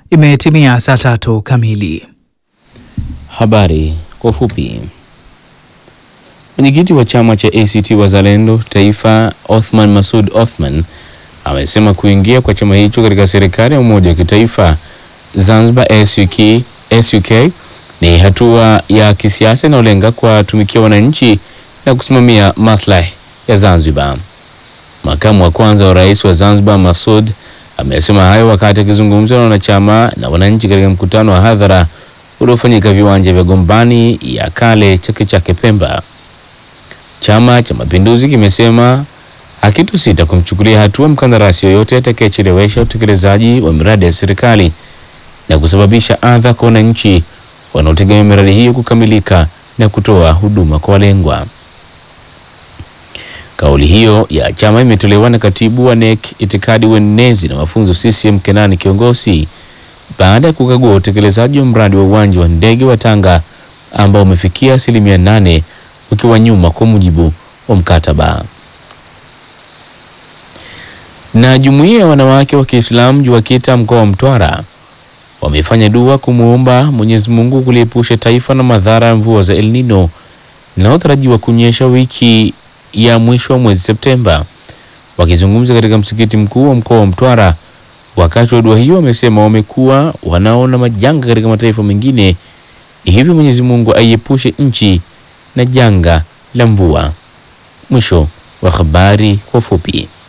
Imetimia saa tatu kamili. Habari kwa ufupi. Mwenyekiti wa chama cha ACT Wazalendo Taifa, Othman Masud Othman, amesema kuingia kwa chama hicho katika serikali ya umoja wa kitaifa Zanzibar SUK, SUK ni hatua ya kisiasa inayolenga kuwatumikia wananchi na kusimamia maslahi ya Zanzibar. Makamu wa kwanza wa rais wa Zanzibar Masud amesema hayo wakati akizungumza na wanachama na wananchi katika mkutano wa hadhara uliofanyika viwanja vya Gombani ya kale Chake Chake Pemba. Chama cha Mapinduzi kimesema hakitusita kumchukulia hatua mkandarasi yoyote atakayechelewesha utekelezaji wa miradi ya serikali na kusababisha adha kwa wananchi wanaotegemea miradi hiyo kukamilika na kutoa huduma kwa walengwa. Kauli hiyo ya chama imetolewa na katibu wa NEC itikadi uenezi na mafunzo CCM Kenani Kiongosi baada ya kukagua utekelezaji wa mradi wa uwanja wa ndege wa Tanga ambao umefikia asilimia nane ukiwa nyuma kwa mujibu wa mkataba. Na jumuiya ya wanawake wa Kiislamu JUWAKITA mkoa wa Mtwara wamefanya dua kumwomba Mwenyezi Mungu kuliepusha taifa na madhara ya mvua za El Nino inayotarajiwa kunyesha wiki ya mwisho wa mwezi Septemba. Wakizungumza katika msikiti mkuu wa mkoa wa Mtwara wakati wa dua hiyo, wamesema wamekuwa wanaona majanga katika mataifa mengine, hivyo Mwenyezi Mungu aiepushe nchi na janga la mvua. Mwisho wa habari kwa ufupi.